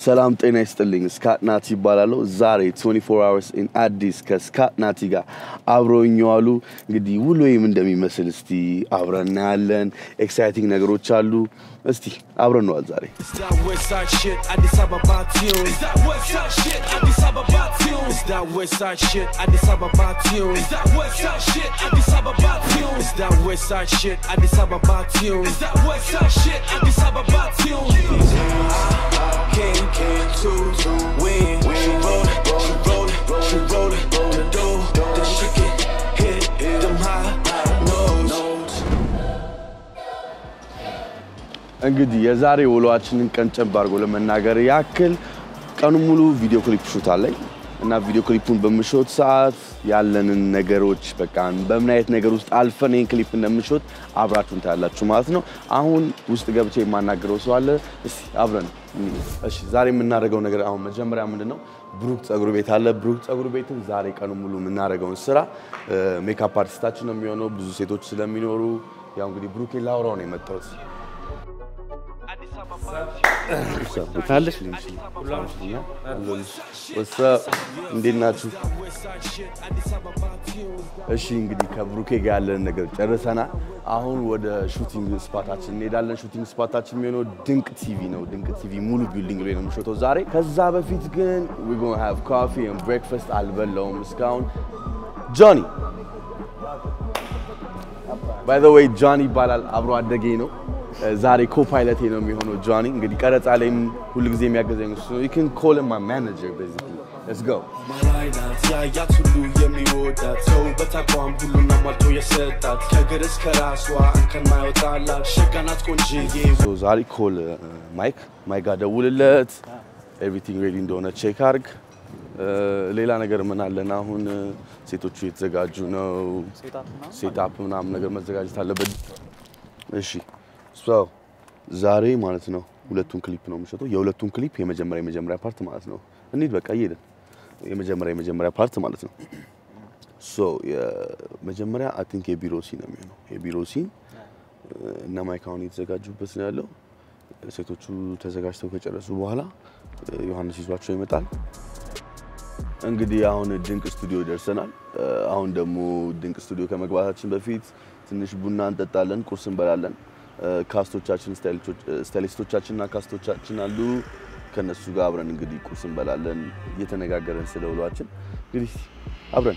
ሰላም ጤና ይስጥልኝ። ስካት ናቲ ይባላለሁ። ዛሬ 24 hours in አዲስ ከስካት ናቲ ጋር አብረውኝ የዋሉ እንግዲህ ውሎዬም እንደሚመስል እስቲ አብረን እናያለን። ኤክሳይቲንግ ነገሮች አሉ። እስቲ አብረን ነዋል ዛሬ It's that west side shit, Addis Ababa tune. It's that west side shit, Addis Ababa tune. It's that west side shit, Addis Ababa tune. It's that west side shit, Addis Ababa tune. It's that west side shit, Addis Ababa tune. It's that west side shit, Addis Ababa tune. King, king, two, two, win. She roll it, she roll it, she roll it, roll it, do. Then she get hit, them high notes. እንግዲህ የዛሬ ውሎአችንን ቀንጨብ አድርጎ ለመናገር ያክል ቀኑ ሙሉ ቪዲዮ ክሊፕ ሹት አለኝ እና ቪዲዮ ክሊፑን በምሾት ሰዓት ያለንን ነገሮች በቃ በምን አይነት ነገር ውስጥ አልፈን ይህን ክሊፕ እንደምሾት አብራችሁን ታያላችሁ ማለት ነው። አሁን ውስጥ ገብቼ የማናገረው ሰው አለ። እስቲ አብረን እንሂድ። እሺ ዛሬ የምናደርገው ነገር አሁን መጀመሪያ ምንድን ነው ብሩክ ጸጉር ቤት አለ። ብሩክ ጸጉር ቤትን ዛሬ ቀኑ ሙሉ የምናደርገውን ስራ ሜካፕ አርቲስታችን ነው የሚሆነው። ብዙ ሴቶች ስለሚኖሩ ያው እንግዲህ ብሩኬን ላውራው ነው የመጣሁት። ታለሽ እንዴት ናችሁ? እሺ እንግዲህ ከብሩኬ ጋር ያለን ነገር ጨርሰናል። አሁን ወደ ሹቲንግ ስፓታችን እንሄዳለን። ሹቲንግ ስፓታችን የሚሆነው ድንቅ ቲቪ ነው። ድንቅ ቲቪ ሙሉ ቢልዲንግ ላይ ነው የምሾተው ዛሬ። ከዛ በፊት ግን we gonna have coffee and breakfast አልበላውም እስካሁን። ጆኒ ባይ ዘ ዌይ ጆኒ ይባላል። አብሮ አደጌ ነው። ዛሬ ኮፓይለቴ ነው የሚሆነው ጆኒ። እንግዲህ ቀረጻ ላይም ሁሉ ጊዜ የሚያገዘኝ እሱ ነው። you can call him my manager basically. let's go ማላይ ናት ያያት ሁሉ የሚወዳት ሰው በተቋም ሁሉን አሟልቶ የሰጣት ከእግር እስከ ራሷ እንከን ማይወጣላት ሸጋ ናት ቆንጅዬ So ዛሬ ኮል ማይክ ማይክ ጋር ደውልለት ኤቭሪቲንግ ሬዲ እንደሆነ ቼክ አርግ። ሌላ ነገር ምን አለን አሁን ሴቶቹ የተዘጋጁ ነው። ሴታፕ ምናምን ነገር መዘጋጀት አለበት። እሺ ሶ ዛሬ ማለት ነው ሁለቱን ክሊፕ ነው የምሸጠው። የሁለቱን ክሊፕ የመጀመሪያ የመጀመሪያ ፓርት ማለት ነው። እንሂድ በቃ እየሄድን የመጀመሪያ የመጀመሪያ ፓርት ማለት ነው። ሶ የመጀመሪያ አይ ቲንክ የቢሮ ሲን ነው የሚሆነው። የቢሮ ሲን እና ማይክ አሁን እየተዘጋጁበት ነው ያለው። ሴቶቹ ተዘጋጅተው ከጨረሱ በኋላ ዮሐንስ ይዟቸው ይመጣል። እንግዲህ አሁን ድንቅ ስቱዲዮ ደርሰናል። አሁን ደግሞ ድንቅ ስቱዲዮ ከመግባታችን በፊት ትንሽ ቡና እንጠጣለን፣ ቁርስ እንበላለን። ካስቶቻችን ስታይሊስቶቻችንና ካስቶቻችን አሉ። ከነሱ ጋር አብረን እንግዲህ ቁርስ እንበላለን፣ እየተነጋገረን ስለ ውሏችን እንግዲህ አብረን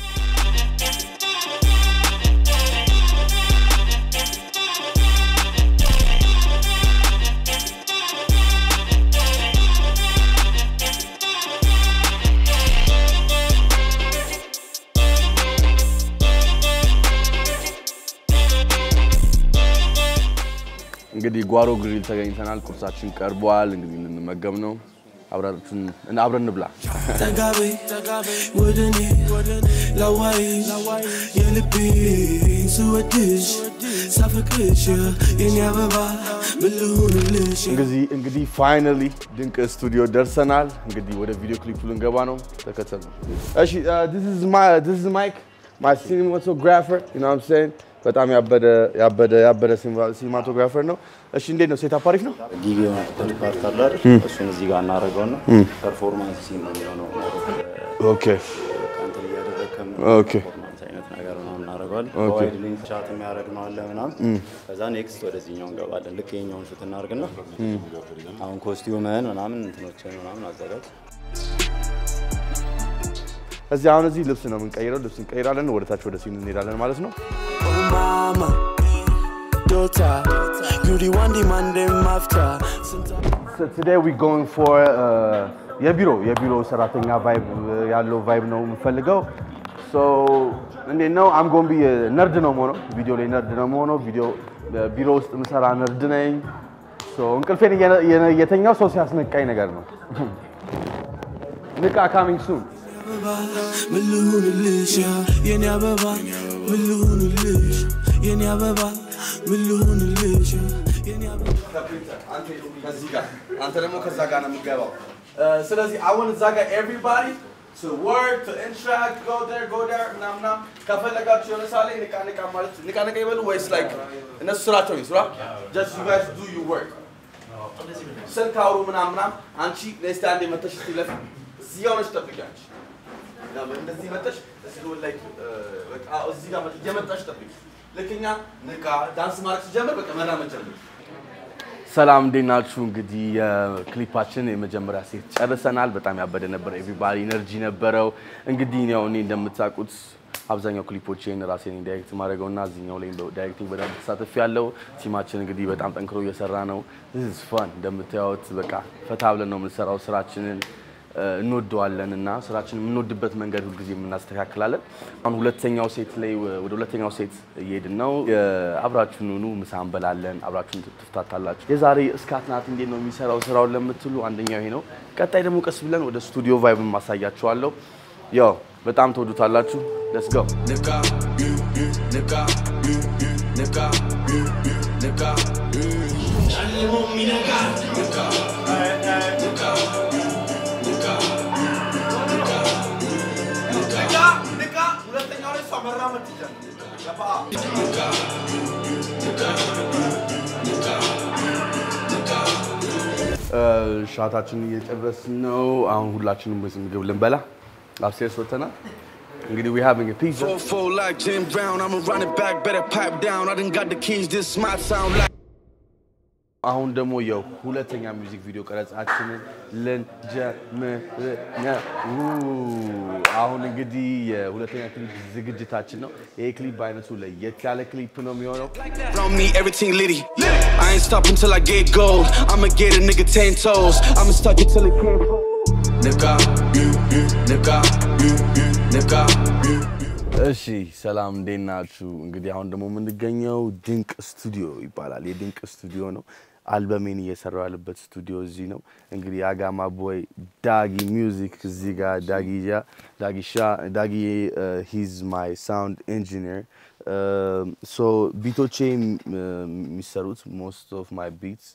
እንግዲህ ጓሮ ግሪል ተገኝተናል። ቁርሳችን ቀርቧል። እንግዲህ ልንመገብ ነው። አብራችን እና አብረን እንብላ። ጠጋቤ ወደ እኔ ላዋይ የልቤን ስወድሽ ሳፈቅርሽ የኔ አበባ ምን ልሁንልሽ እንግዲህ እንግዲህ ፋይናሊ ድንቅ ስቱዲዮ ደርሰናል። እንግዲህ ወደ ቪዲዮ ክሊፑ ልንገባ ነው። ተከተሉ። እሺ this is my this is Mike my cinematographer you know what I'm saying በጣም ያበደ ያበደ ያበደ ሲኒማቶግራፈር ነው። እሺ እንዴት ነው? ሴታፕ አሪፍ ነው። ጊግ የሆነበት ፓርት አለ አይደል? እሱን እዚህ ጋር እናደርገው ነው። ፐርፎርማንስ ሲን ነው የሚሆነው። ኦኬ ከአንተ እያደረግከም ኦኬ ፐርፎርማንስ አይነት ነገር ነው እናደርገዋለን። በዋይድ ሌንስ ሻት የሚያደርግ ነው አለ ምናምን። ከዛ ኔክስት ወደዚህኛው እንገባለን። ልክ የኛውን ሹት እናደርግና አሁን ኮስቲዩምህን ምናምን እንትኖችን ምናምን አዘጋጅ። እዚህ አሁን እዚህ ልብስ ነው የምንቀይረው። ልብስ እንቀይራለን። ወደ ታች ወደ ሲኑ እንሄዳለን ማለት ነው። Oh mama, daughter, you the one demanding after. So today we going for uh, የቢሮ የቢሮ ሰራተኛ ቫይብ ያለው ቫይብ ነው የምፈልገው። ሶ እንዴት ነው አም ጎን ቢ ነርድ ነው የምሆነው ቪዲዮ ላይ ነርድ ነው የምሆነው። ቪዲዮ ቢሮ ውስጥ የምሰራ ነርድ ነኝ። ሶ እንቅልፌን እየነ- እየነ- የተኛው ሰው ሲያስነቃኝ ነገር ነው። ንቃ ካሚንግ ሱን አበባ ምን ልሁንልሽ የኔ አበባ ምን ልሁንልሽ የኔ አበባ ምን ልሁንልሽ የኔ አበባ ከዚህ ጋር አንተ ደግሞ ከዛ ጋር ነው የምገባው። ስለዚህ አሁን እዛ ጋር ኤቭሪባዲ to work to interact go there go there ምናምን ምናምን ከፈለጋችሁ የሆነ ሳለ ንቃ ንቃ ማለት ንቃ ንቃ ይበሉ ወይስ like እነሱ ስራቸው ይስራ just you guys do your work ስልክ አውሩ ምናምን ምናምን። አንቺ ነስቲ አንዴ መተሽ እስቲ ለፊ እዚህ ጋር ሆነሽ ጠብቂ። አንቺ ያ እንደዚህ መተሽ እዚህ ጋር ላይ በቃ እዚህ ጋር መተሽ እየመጣሽ ጠብቂ። ልክ እኛ ንቃ ዳንስ ማድረግ ሲጀምር በቃ መራመድ ጀምር። ሰላም እንዴት ናችሁ? እንግዲህ የክሊፓችን የመጀመሪያ ሴት ጨርሰናል። በጣም ያበደ ነበር። ኤቭሪባዲ ኢነርጂ ነበረው። እንግዲህ ያው እኔ እንደምታውቁት አብዛኛው ክሊፖችን ራሴ ነኝ ዳይሬክት ማድረገው እና እዚህኛው ላይ ዳይሬክቲንግ በደንብ ተሳትፍ ያለው ቲማችን እንግዲህ በጣም ጠንክሮ እየሰራ ነው። ስ ፋን እንደምታዩት በቃ ፈታ ብለን ነው የምንሰራው። ስራችንን እ፣ እንወደዋለን እና ስራችንን የምንወድበት መንገድ ሁልጊዜ የምናስተካክላለን። አሁን ሁለተኛው ሴት ላይ ወደ ሁለተኛው ሴት እየሄድን ነው። እ፣ አብራችሁን ኑ፣ ምሳ እንበላለን፣ አብራችሁን ትፍታታላችሁ። የዛሬ እስካት ናት እንዴት ነው የሚሰራው ስራውን ለምትሉ አንደኛው ይሄ ነው። ቀጣይ ደግሞ ቀስ ብለን ወደ ስቱዲዮ ቫይብን ማሳያችኋለሁ። ያው በጣም ትወዱታላችሁ። ሌትስ ጎ Nigga, nigga, nigga, nigga. ሁለተኛው ላይ እሷ መራመድ ሻታችን እየጨረስን ነው። አሁን ሁላችንም ምግብ ልንበላ አፕስቴርስ ወጥተናል። እንግዲህ we having a pizza Four, four like Jim Brown, I'ma run it back, better pipe down. I done got the keys, this might sound like. አሁን ደግሞ የሁለተኛ ሚውዚክ ቪዲዮ ቀረጻችንን ልንጀምር ነው። አሁን እንግዲህ የሁለተኛ ክሊፕ ዝግጅታችን ነው። ይሄ ክሊፕ በአይነቱ ለየት ያለ ክሊፕ ነው የሚሆነው። From me, everything litty. I ain't stopping till I get gold. I'ma get a nigga ten toes. I'ma stuck it till it can't hold. Nigga, nigga, nigga. እሺ ሰላም እንዴት ናችሁ? እንግዲህ አሁን ደግሞ የምንገኘው ድንቅ ስቱዲዮ ይባላል። የድንቅ ስቱዲዮ ነው። አልበሜን እየሰራው ያለበት ስቱዲዮ እዚህ ነው። እንግዲህ የአጋማ ቦይ ዳጊ ሚውዚክ እዚህ ጋር ዳጊያ ዳጊሻ ዳጊ ሂዝ ማይ ሳውንድ ኢንጂኒር ሶ ቢቶቼ የሚሰሩት ሞስት ኦፍ ማይ ቢትስ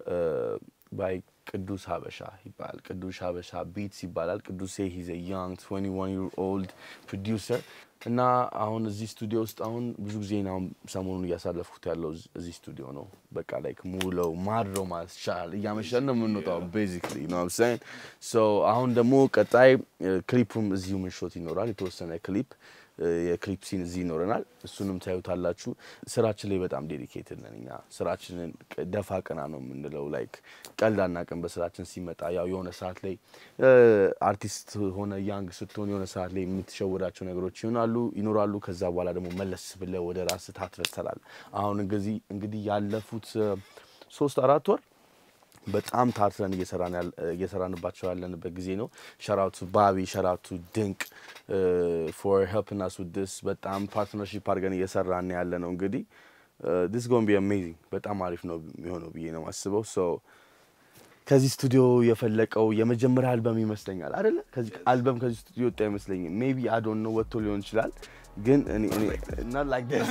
ባይ ቅዱስ ሀበሻ ይባላል። ቅዱስ ሀበሻ ቢትስ ይባላል። ቅዱሴ ሂዝ ያንግ 21 ይር ኦልድ ፕሮዲውሰር እና አሁን እዚህ ስቱዲዮ ውስጥ አሁን ብዙ ጊዜ አሁን ሰሞኑን እያሳለፍኩት ያለው እዝ- እዚህ ስቱዲዮ ነው። በቃ ላይክ ሙለው ማድረው ማለት ይቻላል። እያመሸን ነው የምንወጣው ቤዚክሊ ነው ሳይን ሶ አሁን ደግሞ ቀጣይ ክሊፑም እዚሁ ምንሾት ይኖራል። የተወሰነ ክሊፕ የክሊፕ ሲን እዚህ ይኖረናል። እሱንም ታዩታላችሁ። ስራችን ላይ በጣም ዴዲኬትድ ነን እኛ። ስራችንን ቅ- ደፋ ቀና ነው የምንለው። ላይክ ቀልድ አናውቅም። በስራችን ሲመጣ ያው የሆነ ሰዓት ላይ አርቲስት ሆነ ያንግ ስትሆን የሆነ ሰዓት ላይ የምትሸወዳቸው ነገሮች ይሆናሉ ይኖራሉ። ከዛ በኋላ ደግሞ መለስ ብለህ ወደ ራስህ ታትረተላል። አሁን እንግዲህ እንግዲህ ያለፉት እ፣ ሶስት አራት ወር በጣም ታትረን እየሰራን ያል- እየሰራንባቸው ያለንበት ጊዜ ነው። ሸራቱ ባቢ ሸራቱ ድንቅ ፎር ሄልፕ ናስ ዊዝ ዲስ በጣም ፓርትነርሺፕ አድርገን እየሰራን ያለ ነው። እንግዲህ ዲስ ጎን ቢ አሜዚንግ በጣም አሪፍ ነው የሚሆነው ብዬ ነው የማስበው። ሶ ከዚህ ስቱዲዮ የፈለቀው የመጀመሪያ አልበም ይመስለኛል አይደለ? ከዚህ አልበም ከዚህ ስቱዲዮ ወጣ አይመስለኝም። ሜቢ አዶን ነው ወጥቶ ሊሆን ይችላል። ግን እኔ እኔ not like this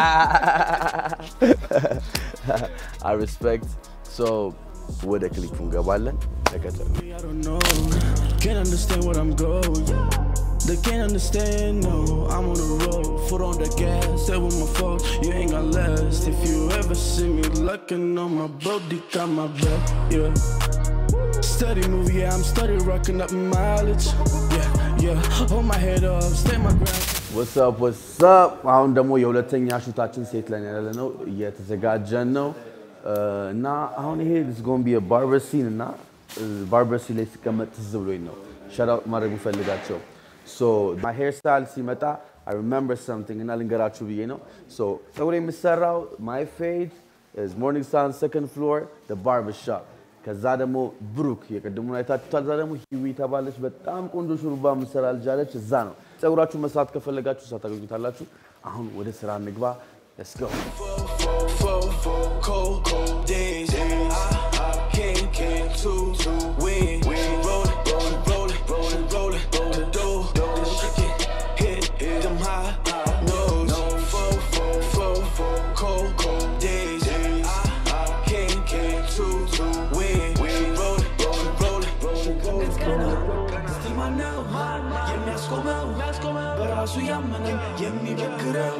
I respect so ወደ ክሊፑ እንገባለን። ተከተሉ። I don't know. Can't understand what I'm going. They can't understand, no. I'm on the road, foot on the gas. Stay with my folks, you ain't gonna last. If you ever see me looking on my boat, they got my back, yeah. Steady move, yeah, I'm steady rocking up mileage. Yeah, yeah. Hold my head up, stay my ground. ወሳፕ ወሳፕ። አሁን ደግሞ የሁለተኛ ሹታችን ሴት ላይ ያለ ነው እየተዘጋጀን ነው እና አሁን ይሄ ዝጎንቢ የባርበር ሲን እና ባርበር ሲን ላይ ሲቀመጥ ትዝ ብሎኝ ነው ሸራውት ማድረግ የምፈልጋቸው ማይ ሄር ስታይል ሲመጣ አይ ሪሜምበር ሰምቲንግ እና ልንገራችሁ ብዬ ነው። ፀጉር የምሰራው ማይ ፌድ ሞርኒንግ ሳን ሰከንድ ፍሎር ባርበር ሾፕ ከዛ ደግሞ ብሩክ የቅድሙን አይታችሁታል። እዛ ደግሞ ሂዊ ተባለች በጣም ቆንጆ ሹሩባ ምሰራ ልጅ አለች። እዛ ነው ፀጉራችሁ መስራት ከፈለጋችሁ እዛ ታገኙታላችሁ። አሁን ወደ ስራ እንግባ። Let's go. Four, cold, cold days. I can't, can't to win. She rollin', she rollin', she rollin', the dough. Then she get hit, hit them high nose. Four, four, cold, cold days. I can't, can't to win. She rollin', she rollin', she rollin'. Still my now, የሚያስቆመው በራሱ ያመነ የሚበግረው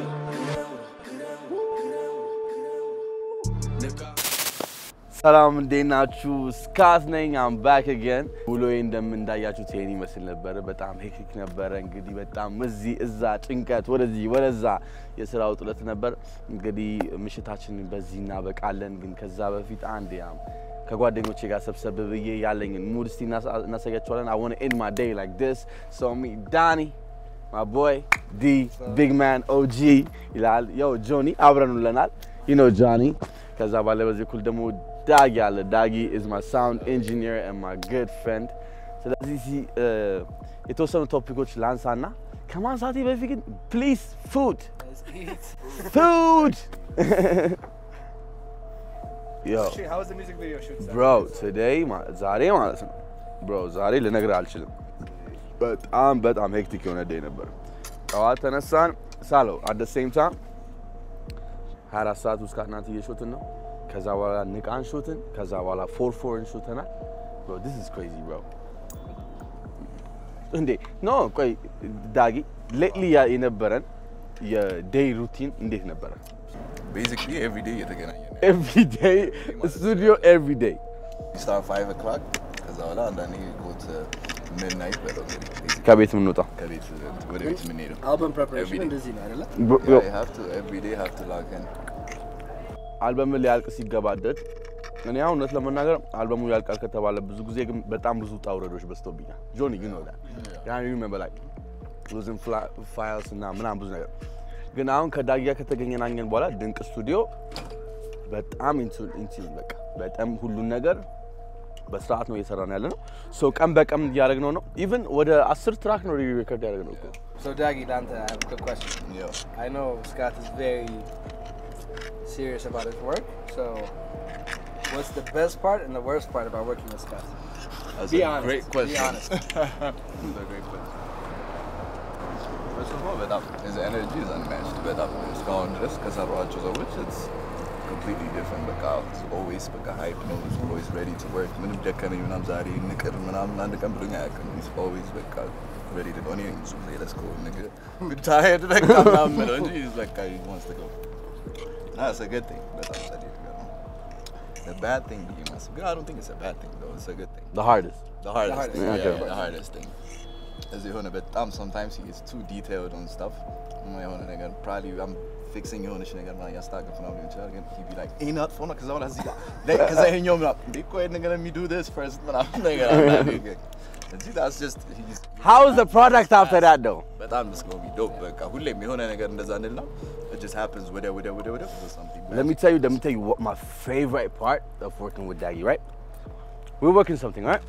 ሰላም እንዴት ናችሁ? ስካት ነኝ። አም ባክ አገን። ውሎዬ እንደምን እንዳያችሁት ይሄን ይመስል ነበረ። በጣም ሄክቲክ ነበረ። እንግዲህ በጣም እዚህ እዛ ጭንቀት፣ ወደዚህ ወደዛ የስራ ውጥረት ነበር። እንግዲህ ምሽታችንን በዚህ እናበቃለን። ግን ከዛ በፊት አንድ ያም ከጓደኞቼ ጋር ሰብሰብ ብዬ ያለኝን ሙድ እስቲ እናሳ- እናሳያችኋለን። አይ ዋና ኤንድ ማይ ዴይ ላይክ ዲስ ሶ ሚ ዳኒ my boy D big man OG ይላል ያው ጆኒ አብረን ውለናል you know ጆኒ ከዛ ባለ በዚህ በኩል ደግሞ ዳጊ አለ ዳጊ is my sound engineer and my good friend ስለዚህ እዚህ እ፣ የተወሰኑ ቶፒኮች ላንሳና ከማንሳቴ በፊት ግን ፕሊዝ ፉድ ፉድ yo How was the music video shoot? sir? bro today ማ- ዛሬ ማለት ነው bro ዛሬ ልነግርህ አልችልም በጣም በጣም ሄክቲክ የሆነ ዴይ ነበር ጠዋት ተነሳን ሳለው አት ሴም ታይም 24 ሰዓት ውስጥ ከእናንተ እየሾትን ነው ከዛ በኋላ ንቃን ሾትን ከዛ በኋላ ፎር ፎርን ሾተናል bro this is crazy bro እንዴ ኖ ቆይ ዳጊ ሌትሊ የነበረን የዴይ ሩቲን እንዴት ነበረ ቤዚክሊ ኤቭሪ ዴይ እየተገናኘ ነው። ኤቭሪ ዴይ ስቱዲዮ ኤቭሪ ዴይ ስታር ፋይቭ ኦክላክ ከዛ በኋላ አንዳንዴ ጎት ሚድናይት በለው እንግዲህ basically ከቤት የምንወጣው ከቤት ወደ ቤት የምንሄደው Album preparation Every day. እንደዚህ ነው አይደለ? ኤቭሪ ዴይ ሃቭ ቱ ላክ ኢን አልበምን ሊያልቅ ሲገባደድ እኔ አሁን እውነት ለመናገር አልበሙ ያልቃል ከተባለ ብዙ ጊዜ ግን በጣም ብዙ ውጣ ውረዶች በዝተውብኛል። ጆኒ ግን ወዳ ያን ሪሜምበር ላይክ ሉዝን ፋይልስ እና ምናምን ብዙ ነገር ግን አሁን ከዳጊያ ከተገኘናኘን በኋላ ድንቅ ስቱዲዮ በጣም ኢንቲ በቃ በጣም ሁሉን ነገር በስርዓት ነው እየሰራን ያለ ነው። ሶ ቀን በቀን እያደረግነው ነው። ኢቭን ወደ አስር ትራክ ነው ሪከርድ ያደረግነው እኮ So Dagi, Dante, I have a quick question. ያው I know Scott is very serious about his work. So, what's the best part and the worst part about working with Scott? That's Be a honest. great Be question. honest. That's a great question. First of all, በጣም his energy is unmatched በጣም እስካሁን ድረስ ከሰሯቸው ሰዎች it's completely different በቃ he's always በቃ hype ነው he's always ready to work ምንም ደከመኝ ምናምን ዛሬ ንቅር ምናምን አንድ ቀን ብሎኝ አያውቅም he's always በቃ ready to go እኔ ነኝ ብዙ ጊዜ let's go nigga I'm tired በቃ ምናምን የምለው እንጂ he's በቃ he wants to go that's a good thing በጣም ጸዴ ነገር ነው the bad thing ብዬ ማስብ ግን I don't think it's a bad thing though it's a good thing the hardest the hardest, hardest, thing. okay. Yeah, the hardest thing. እዚህ የሆነ በጣም sometimes he gets too detailed on stuff እና የሆነ ነገር probably I'm fixing የሆነች ነገር ምናምን እያስተካከልኩ ምናምን ሊሆን ይችላል ግን he be like ይሄን አጥፎ ነው ከዛ በኋላ እዚህ ጋር like ከዛ ይሄኛው ምናምን እንዴ ቆይ ነገር let me do this first ምናምን ነገር አንዳንዴ ግን እንጂ that's just he's how is the product after that though በጣም it's gonna be dope በቃ ሁሌም የሆነ ነገር እንደዛ እንልና it just happens ወዲያ ወዲያ ወዲያ ወዲያ for something Let me tell you, let me tell you what my favorite part of working with Daggy, right? We're working something, right?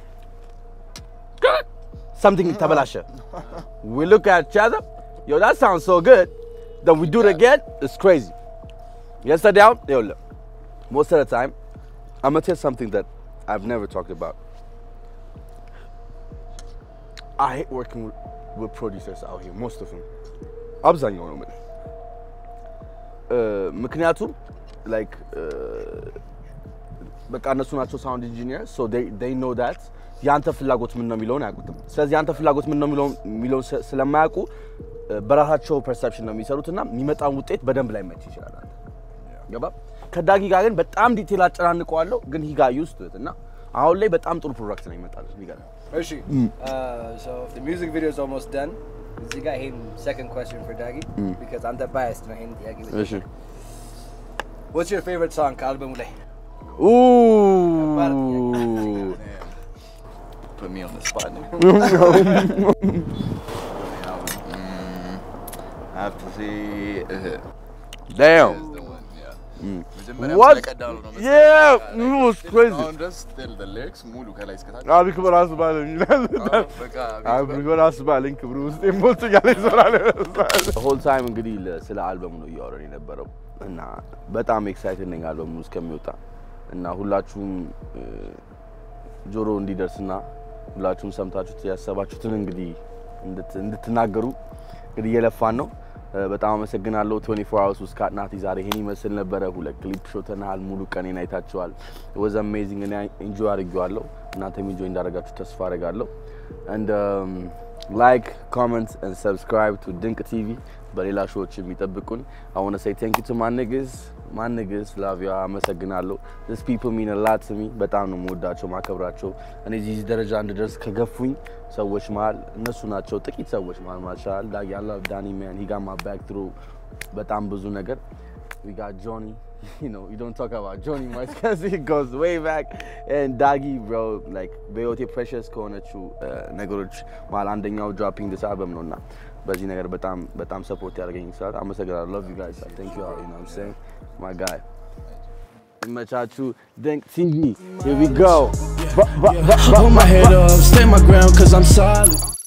Something tabalasha. We look at each other, yo, that sounds so good. Then we do it again, it's crazy. Yesterday out, yo, look, most of the time, I'm gonna tell you something that I've never talked about. I hate working with, with producers out here, most of them. አብዛኛው ነው የምልህ ምክንያቱም ላይክ በቃ እነሱ ናቸው ሳውንድ ኢንጂኒየር ሶ ዴይ ኖ ዳት የአንተ ፍላጎት ምን ነው የሚለውን አያውቁትም። ስለዚህ የአንተ ፍላጎት ምን ነው የሚለውን የሚለውን ስለ- ስለማያውቁ እ፣ በራሳቸው ፐርሰፕሽን ነው የሚሰሩት እና የሚመጣውን ውጤት በደንብ ላይ መች ይችላል። አንተ ገባ? ከዳጊ ጋር ግን በጣም ዲቴል አጨናንቀዋለሁ፣ ግን ሂጋ ዩስት እና አሁን ላይ በጣም ጥሩ ፕሮዳክት ነው ይመጣል። የሚገርም Hershey. Uh, so if the music video is almost done, you got him second question for Dagi because I'm that biased. No, him Dagi. እሺ What's your favorite song? Album Ulay. ኡ put me on the spot nigga. Mm, I have to say uh, ዳም is the one, yeah. መጀመሪያም What? ስለቀዳሉ ነው መሰለኝ። Yeah, በቃ it was like, crazy. አሁን ድረስ still the lyrics ሙሉ ከላይ እስከታች አብሪክ በራሱ ባለኝ ይላል። አዎ፣ በቃ አብሪክ በራሱ ባለኝ ክብሩ ውስጥ ሞት እያለ ይዞራል። ሆል ታይም እንግዲህ ለ- ስለ አልበሙ ነው እያወረን የነበረው እና በጣም ኤክሳይትድ ነኝ አልበሙ እስከሚወጣ እና ሁላችሁም እ፣ ጆሮ እንዲደርስና ሁላችሁም ሰምታችሁት ያሰባችሁትን እንግዲህ እንድት- እንድትናገሩ እንግዲህ እየለፋን ነው። እ፣ በጣም አመሰግናለሁ። 24 hours ውስጥ ካትናቲ ዛሬ ይሄን ይመስል ነበረ። ሁለት ክሊፕ ሾተናል። ሙሉ ቀኔን አይታችኋል። ወዝ አሜዚንግ። እኔ ኢንጆይ አድርጌዋለሁ። እናንተም ኢንጆይ እንዳደረጋችሁ ተስፋ አደርጋለሁ። and um, like comment and subscribe to ድንቅ ቲቪ በሌላ ሾዎች የሚጠብቁን I want to say thank you to my niggas ማንግስ ላቪያ አመሰግናለሁ። ስ ፒፕል ሚን ላት ስሚ በጣም ነው የምወዳቸው ማከብራቸው። እኔ እዚህ ደረጃ እንድደርስ ከገፉኝ ሰዎች መሀል እነሱ ናቸው። ጥቂት ሰዎች መሀል ማሻል ያለ ዳኒ ማን ሂ ጋት ማይ ባክ ትሩ በጣም ብዙ ነገር we got Johnny. You know, you don't talk about Johnny much because he goes way back. And Dagi, bro, like በህይወቴ precious ከሆነችው ነገሮች መሀል አንደኛው dropping this album ነው እና በዚህ ነገር በጣም በጣም ሰፖርት ያደርገኝ ስላት አመሰግናለሁ። love you guys. Thank you all. You know what I'm saying? My guy. ይመቻችሁ። ድንቅ ሲንጂ. Here we go. Hold my head up, stay my ground, cause I'm solid.